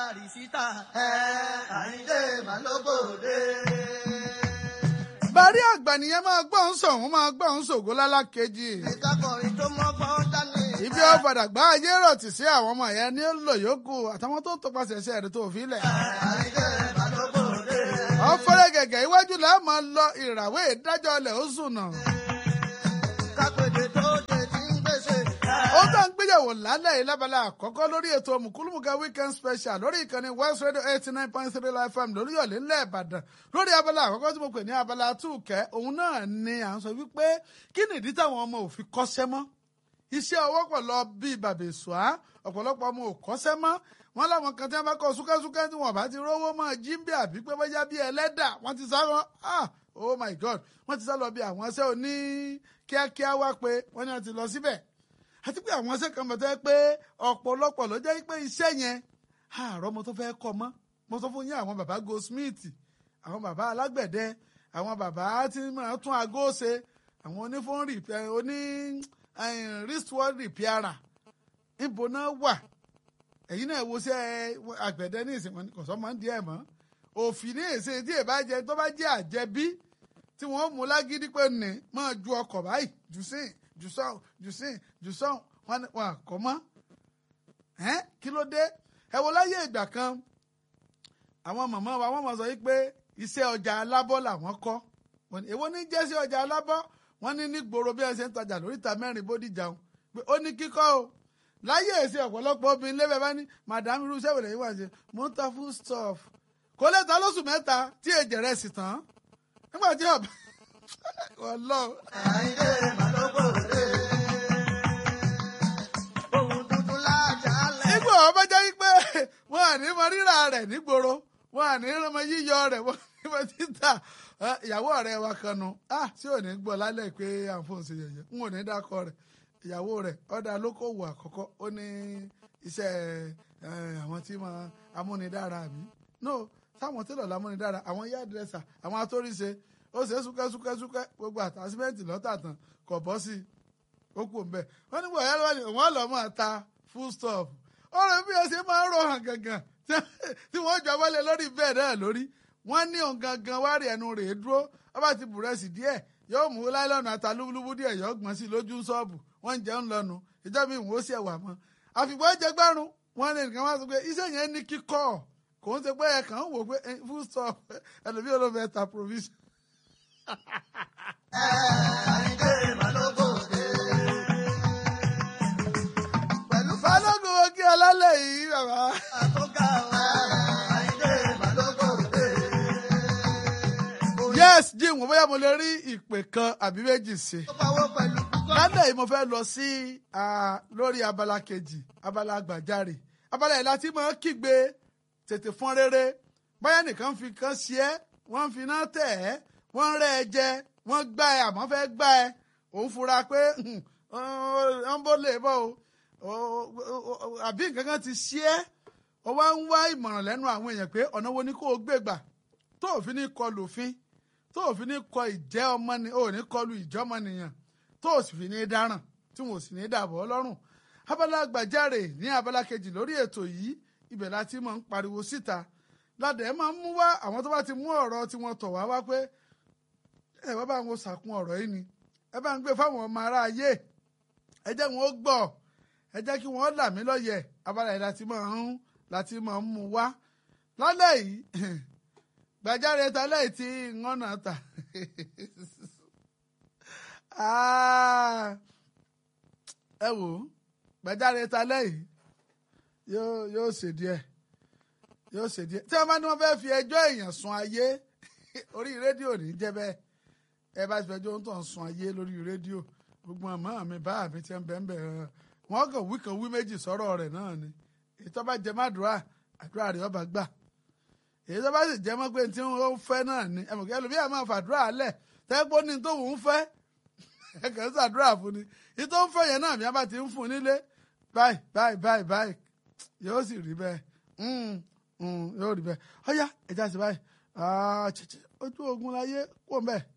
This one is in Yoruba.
Bàrìsítà Àyìndé Màlóbòde. bàrí àgbà nìyẹn máa gbọ́ ń sọ̀ wọ́n máa gbọ́ ń ṣògo lálákejì. Ìkákọ̀rin tó mọ́gbọ́n dání. ibi ó padà gbá ayé rọ̀tì sí àwọn ọmọ yẹn ní lò yòókù àtàwọn tó tọpasẹ̀ ẹsẹ̀ rẹ̀ tó fi lẹ̀. Àyìndé Màlóbòde. ọ̀fẹ́rẹ́ gẹ̀gẹ̀ iwájú là á máa lọ ìràwé ìdájọ́ ilẹ̀ ó sùn náà. Kápẹ́dé tó dé tí ń gbèsè. ó tó ń gbéyàwó lálẹ́ yìí lábala àkọ́kọ́ lórí ètò mùkúlùmùkà weekend special lórí ìkànnì west radio eighty nine point three live fm lórí ọ̀lẹ́ ńlẹ̀ ìbàdàn lórí abala àkọ́kọ́ tí mo pè ní abala túùkẹ́ òun náà ni à ń sọ wípé kí nìdí táwọn ọmọ ò fi kọ́ṣẹ́ mọ́ iṣẹ́ ọwọ́ pọ̀ lọ bíi bàbèsùá ọ̀pọ̀lọpọ̀ ọmọ ò kọ́ṣẹ́ mọ́ wọn láwọn kan tí wọn bá kọ súkẹ́súkẹ́ tí wọn bá ti rówó mọ́ jíǹbì àbí pé bóyá bíi ẹlẹ́dà wọ́n ti sá lọ ah oh my god wọ́n ti sá lọ bí àwọn iṣẹ́ òní kíákíá wá pé wọ́n ní wọ́n ti lọ síbẹ̀ àti pé àwọn iṣẹ́ kan bẹ̀ tẹ́ pé ọ̀pọ̀lọpọ̀ ló jẹ́ pé iṣẹ́ yẹn àárọ̀ mo tó fẹ́ kọ́ mọ́ mo sọ fún yín àwọn bàbá goldsmith àwọn bàbá alágbẹ̀dẹ àwọn bàbá tí máa tún aago ṣe àwọn onífóònù repair oní eh, wristwatch repairer níbo náà wà ẹ̀yin náà wo ṣe àgbẹ̀dẹ ní ìsìn wọn kò sọ máa ń di ẹ̀ mọ́ òfin ní èsè tí èbá jẹ tó bá jẹ́ àjẹbí tí wọ́n mú lágídí pé ní máa ju ọkọ̀ báyìí jù sí jù sọ́hùn jù sí jù sọ́hùn wọn wọn àkọ́ mọ́ ẹ́n kí ló dé ẹ wo láyé ìgbà kan àwọn màmá wa wọ́n mọ̀ sọ yìí pé iṣẹ́ ọjà alábọ́ làwọn kọ́ wọ́n ní èwo ní jẹ́ sí ọjà alábọ́ wọ́n ní nígboro bí ẹ ṣe ń tajà lóríta mẹ́rin bódìjà o pé ó ní kíkọ́ o láyé èsì ọ̀pọ̀lọpọ̀ obìnrin lébẹ̀ bá ní madam irú iṣẹ́ wẹ̀lẹ̀ yìí wà ṣe mo ń ta food stuff kò lè ta lóṣù mẹ́ta tí èjẹ̀ rẹ̀ sì tán nígbà tí ọ̀bẹ ọlọ́run Àyìndé Màlóbòde. Ohun dúdú lájà lẹ̀. nígbà wọn bá jẹ́ pé wọn à ní mọ rírà rẹ̀ nígboro wọn à ní mọ yíyọ rẹ̀ wọn ní mọ títà Ẹ, ìyàwó ọ̀rẹ́ wa kan nu ah tí ò ní gbọ́ lálẹ́ pé à ń fóun ṣe yẹ̀yẹ́ n ò ní dákọ rẹ̀ ìyàwó rẹ̀ ọ̀dà lókòwò àkọ́kọ́ ó ní iṣẹ́ ẹ, àwọn tí mo amúnidára mi no sáwọn télọ̀ lámúnidára àwọn yá dírẹ́sà àwọn atóríṣe ó ṣe súkẹ́súkẹ́súkẹ́ gbogbo àtàsímẹ́ǹtì lọ́tà tán kò bọ́ sí i ó kù ń bẹ̀ wọ́n ní bọ̀yá lọ́wọ́ ni wọ́n lọ́ máa ta full stop ọ̀rọ̀ bí ẹ ṣe máa ń rò hàn gangan tí wọ́n jọ wọlé lórí bẹ́ẹ̀ náà lórí wọ́n ní òun gangan wá rí ẹnu rẹ̀ dúró wọ́n bá ti bùrẹ́sì díẹ̀ yóò mú láìlọ́nà ata lúbúlúbú díẹ̀ yóò gbọ́n sí lójú ṣọ́ọ̀bù wọ́n ń jẹun lọ́nu ìjọba ìwọ̀n ó sì ẹ̀wà mọ́ àfìgbọ́ jẹgbẹ́rún wọ́n ní nǹkan wá sọ pé iṣẹ́ yẹn ní kíkọ́ kò ń ṣe pé ẹ̀ kàn ń wò pé eh, full stop ẹlòmíì olófẹ́ ta provision. Àyìndé Màlóbòde. Pẹ̀lú balógun wo kí ọlálẹ̀ yìí bàbá. fàtúgà wa. Àyìndé Màlóbòde. yes jim mo bóyá mo lè rí ìpè kan àbí méjì sí. Ó pawó pẹ̀lú púpọ̀. lálẹ́ yìí mo fẹ́ lọ sí ah, lórí abala kejì abala àgbàjáre abala yìí láti máa kígbe tètè fọ́n rere bóyá nìkan fi kan sí ẹ́ wọ́n fi iná tẹ̀ ẹ́ wọ́n rẹ́ ẹ jẹ wọ́n gbá ẹ àmọ́ fẹ́ gbá ẹ òun fura pé wọ́n bó lè bọ́ o àbí nǹkan kan ti sí ẹ́ ó wá ń wá ìmọ̀ràn lẹ́nu àwọn èèyàn pé ọ̀nà wo ni kó o gbé gbà tó òfin ní kọlù òfin tó òfin ní kọ ìjẹ́ ọmọ ni ò ní kọlù ìjọ́mọnìyàn tó o sì fi ní dáràn tí wọn ò sì ní dàbọ̀ ọlọ́run abala gbàjáre ní abala kejì lórí ètò yìí ibẹ̀ la ti máa ń pariwo síta ládẹ̀ máa ń mú wá àwọn tó bá ti mú ọ̀rọ̀ tí wọ́n tọ̀ wá wá pé ẹ wá bá wọn sàkún ọ̀rọ̀ yìí ni ẹ bá ń gbé fáwọn ọmọ ará ayé ẹ jẹ́ wọn ó gbọ́ ẹ jẹ́ kí wọ́n là mí lọ́yẹ̀ abala yìí láti máa ń láti máa ń mú wá lálẹ́ yìí gbàjáre talẹ́ yìí tí wọ́n náà tà Ah, ẹ wò ó gbàjáre talẹ́ yìí yóò yóò ṣe díẹ̀ yóò ṣe díẹ̀ tí wọ́n bá ní wọ́n fẹ́ fi ẹjọ́ èèyàn sun ayé orí rédíò ní jẹ́ bẹ́ẹ̀ ẹ bá ti fẹjọ́ tó ń sun ayé lórí rédíò gbogbo àmọ́ mi bá mi ti ń bẹ́ẹ̀ bẹ́ẹ̀ wọ́n kàn wí kan wí méjì sọ̀rọ̀ rẹ̀ náà ni èyí tó bá jẹ má dùrà àdúrà rẹ̀ ọba gbà èyí tó bá sì jẹ́ mọ́ pé tí wọ́n fẹ́ náà ni ẹ̀mọ̀kẹ́ ẹlòmíà máa fàdúrà lẹ̀ tẹ́gbọ́n ní tó ń fẹ́ ẹ kàn ń ṣàdúrà fún ni ìtò ń fẹ́ yẹn náà mi á bá ti ń fún nílé báyìí báyìí báyìí báyìí yóò sì rí bẹ́ẹ̀ Mm, mm, yóò rí bẹ́ẹ̀ ọ̀yá ẹ̀já sí báyìí Ah, chichi, ojú ogun láyé kò ń bẹ́ẹ̀.